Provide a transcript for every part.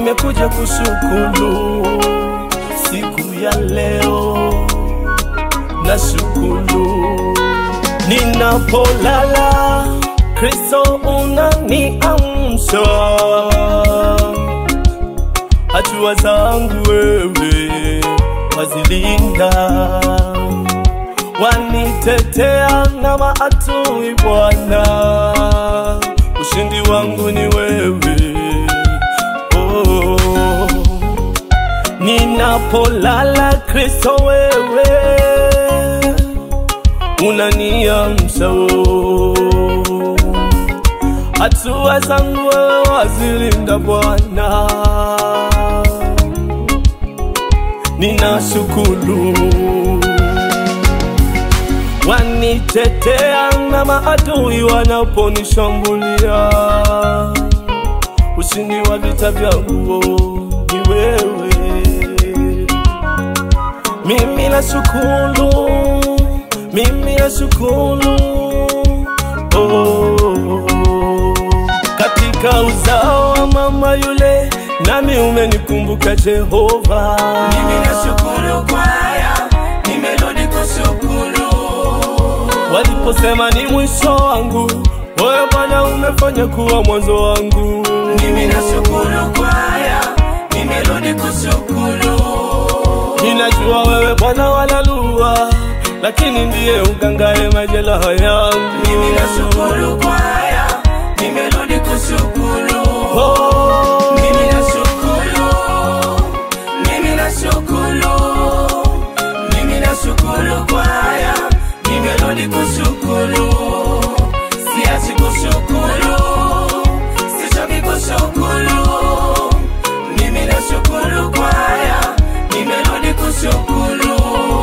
nimekuja kushukuru siku ya leo, nashukuru ninapolala, Kristo unaniamsha, hatua zangu wewe wazilinda, wanitetea na maadui Bwana, ushindi wangu ni wewe oh. Ninapolala Kristo wewe unaniamsha, oh. hatua zangu wewe wazilinda Bwana, ninashukuru wanitetea na maadui wanaponishambulia, ushindi wa vita vyangu ni wewe. Mimi nashukuru, mimi nashukuru oh. Katika uzao wa mama yule, nami umenikumbuka Jehova. Mimi nashukuru kwa haya, nimerudi kushukuru. Waliposema ni mwisho wangu, wewe Bwana umefanya kuwa mwanzo wangu. Mimi nashukuru kwa haya, nimerudi kushukuru. Ninajua wewe Bwana walalua, lakini ndiye ugangaye majeraha yangu. Mimi nashukuru kwa haya, nimerudi kushukuru. Oh, Mimi nashukuru, mimi nashukuru, mimi nashukuru kwa haya, nimerudi kushukuru. Siachi kushukuru, sichoki kushukuru. Mimi nashukuru kwa haya, nimerudi kushukuru.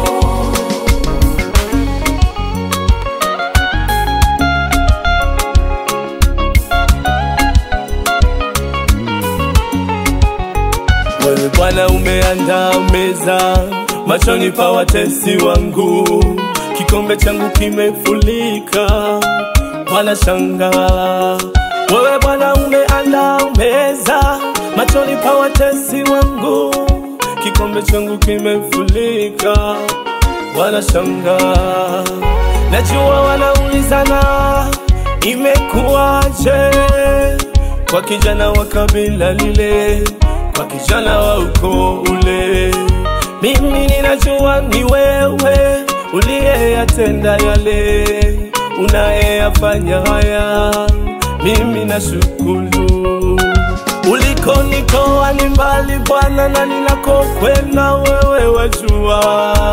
wewe Bwana umeandaa meza machoni pa watesi wangu, kikombe changu kimefulika, wanashangaa. Wewe Bwana umeandaa meza machoni pa watesi wangu, kikombe changu kimefulika, wanashangaa. Najua wanaulizana imekuwaje kwa kijana wa kabila lile, kwa kijana wa ukoo ule. Mimi ninajua ni wewe uliyeyatenda yale, unayeyafanya haya. Mimi nashukuru ulikonitoa ni mbali Bwana, na ninakokwenda wewe wajua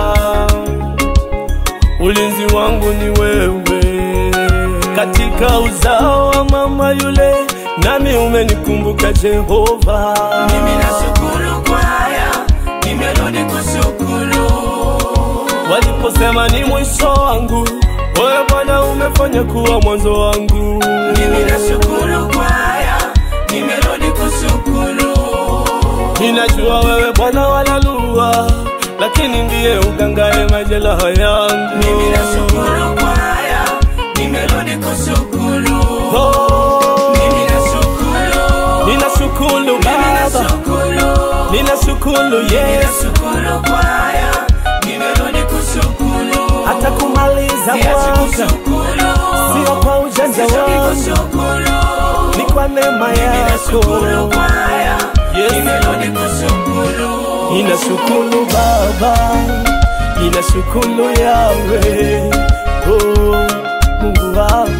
ulinzi wangu ni wewe, katika uzao wa mama yule, nami umenikumbuka Jehova. Mimi nashukuru kwa haya, nimerudi kushukuru. Waliposema ni mwisho wangu, wewe Bwana umefanya kuwa mwanzo wangu. Mimi nashukuru kwa haya, nimerudi kushukuru. Ninajua wewe Bwana walalua, lakini ndiye ugangaye majeraha yangu. Mimi nashukuru kwa haya, nimerudi kushukuru. Oh, Mimi nashukuru, ninashukuru mimi Baba, nashukuru, ninashukuru mimi Yesu. nashukuru kwa haya, nimerudi kushukuru. hata kumaliza Siachi mwaka, kushukuru, sio kwa ujanja sichoki wangu, kushukuru. ni kwa neema Mimi nashukuru yako. kwa haya, Yes. nimerudi kushukuru. Ninashukuru Baba, ninashukuru Yawe, oh, Mungu wangu